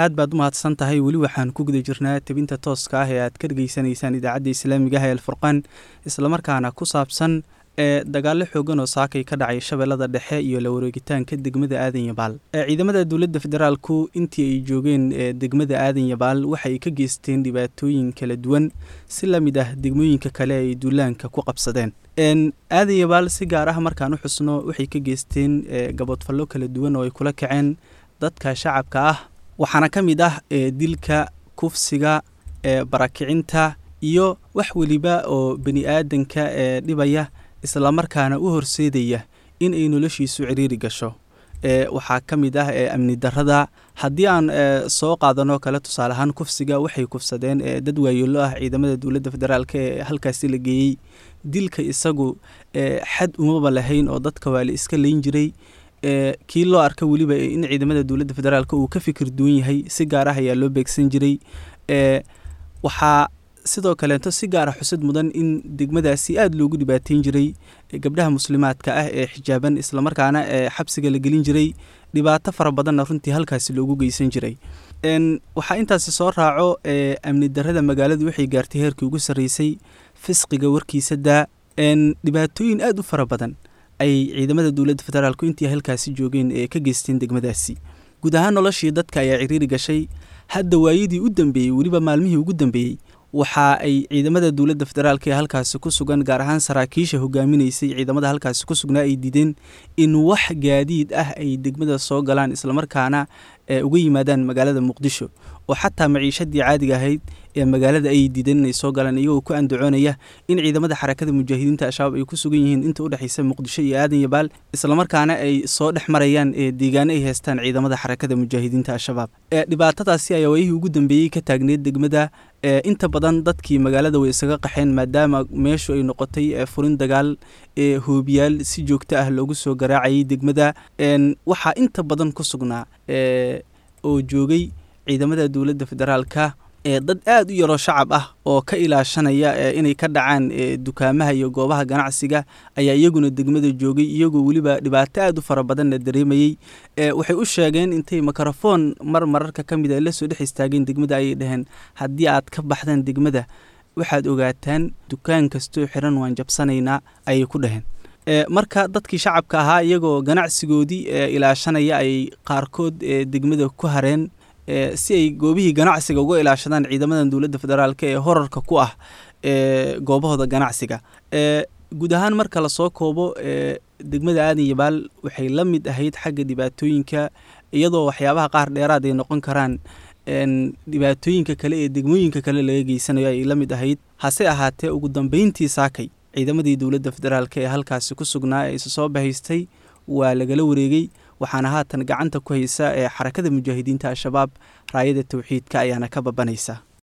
aad baad u mahadsan tahay weli waxaan ku guda jirnaa tebinta tooska ah ee aad ka dhegeysanaysaan idaacadda islaamiga ah ee alfurqaan islamarkaana ku saabsan ee dagaalo xoogan oo saakay ka dhacay shabeellada dhexe iyo la wareegitaanka degmada aadan yabaal ciidamada dowladda federaalku intii ay joogeen degmada aadan yabaal waxay ka geysteen dhibaatooyin kala duwan si la mid ah degmooyinka kale ay duulaanka ku qabsadeen aadan yabaal si gaar ah markaan u xusno waxay ka geysteen gaboodfallo kala duwan oo ay kula kaceen dadka shacabka ah waxaana ka mid ah dilka kufsiga barakicinta iyo wax weliba oo bani aadanka ee dhibaya islamarkaana u horseedaya in ay noloshiisu ciriiri gasho waxaa ka mid ah amni darada haddii aan soo qaadano kale tusaale ahaan kufsiga waxay kufsadeen dad waayeelo ah ciidamada dowladda federaalk ee halkaasi la geeyey dilka isagu xad umaba lahayn oo dadka waa la iska layn jiray kii loo arka weliba in ciidamada dowladda federaalk uu ka fikir duwan yahay si gaar ah ayaa loo beegsan jiray waxaa sidoo kaleeto si gaara xusid mudan in degmadaasi aada loogu dhibaateyn jiray gabdhaha muslimaadka ah ee xijaaban islamarkaana ee xabsiga la gelin jiray dhibaato fara badanna runtii halkaasi loogu geysan jiray waxaa intaasi soo raaco amni darada magaaladu waxay gaartay heerkii ugu sarreysay fisqiga warkiisa daa dhibaatooyin aada u fara badan ay ciidamada dowladda federaalku intii halkaasi joogeen ee ka geysteen degmadaasi guud ahaan noloshii dadka ayaa ciriiri gashay hadda waayadii u dambeeyey weliba maalmihii ugu dambeeyey waxa ay ciidamada dowladda federaalk ee halkaasi ku sugan gaar ahaan saraakiisha hogaaminaysay ciidamada halkaasi ku sugnaa ay diideen in wax gaadiid ah ay degmada soo galaan islamarkaana uga yimaadaan magaalada muqdisho oo xataa maciishadii caadiga ahayd ee magaalada ay diideen inay soo galaan iyagoo ku andacoonaya in ciidamada xarakada mujaahidiinta al-shabaab ay ku sugan yihiin inta u dhexaysa muqdisho iyo aadan yabaal islamarkaana ay soo dhex marayaan deegaano ay haystaan ciidamada xarakada mujaahidiinta al-shabaab dhibaatadaasi ayaa waayihii ugu dambeeyey ka taagneed degmada inta badan dadkii magaalada way isaga qaxeen maadaama meeshu ay noqotay furin dagaal ee hoobiyaal si joogto ah loogu soo garaacayay degmada waxaa inta badan ku sugnaa oo joogay ciidamada dowladda federaalka ee dad aada u yaroo shacab ah oo ka ilaashanaya inay ka dhacaan dukaamaha iyo goobaha ganacsiga ayaa iyaguna degmada joogay iyagoo weliba dhibaato aada u fara badanna dareemayey waxay u sheegeen intay mikrofoon mar mararka ka mid a la soo dhex istaageen degmada ayay dhaheen haddii aad ka baxdaan degmada waxaad ogaataan dukaan kastoo xiran waan jabsanaynaa ayay ku dhaheen marka dadkii shacabka ahaa iyagoo ganacsigoodii ilaashanaya ay qaarkood degmada ku hareen si ay goobihii ganacsiga uga ilaashadaan ciidamadan dowladda federaalk ee horarka ku ah goobahooda ganacsiga guud ahaan marka lasoo koobo degmada aadan yabaal waxay la mid ahayd xagga dhibaatooyinka iyadoo waxyaabaha qaar dheeraad ay noqon karaan dhibaatooyinka kale ee degmooyinka kale laga geysanayo ay la mid ahayd hase ahaatee ugu dambeyntii saakay ciidamadii dowladda federaalk ee halkaasi ku sugnaa ee isa soo bahaystay waa lagala wareegay waxaana haatan gacanta ku haysa ee xarakada mujaahidiinta al-shabaab raayada towxiidka ayaana ka babanaysa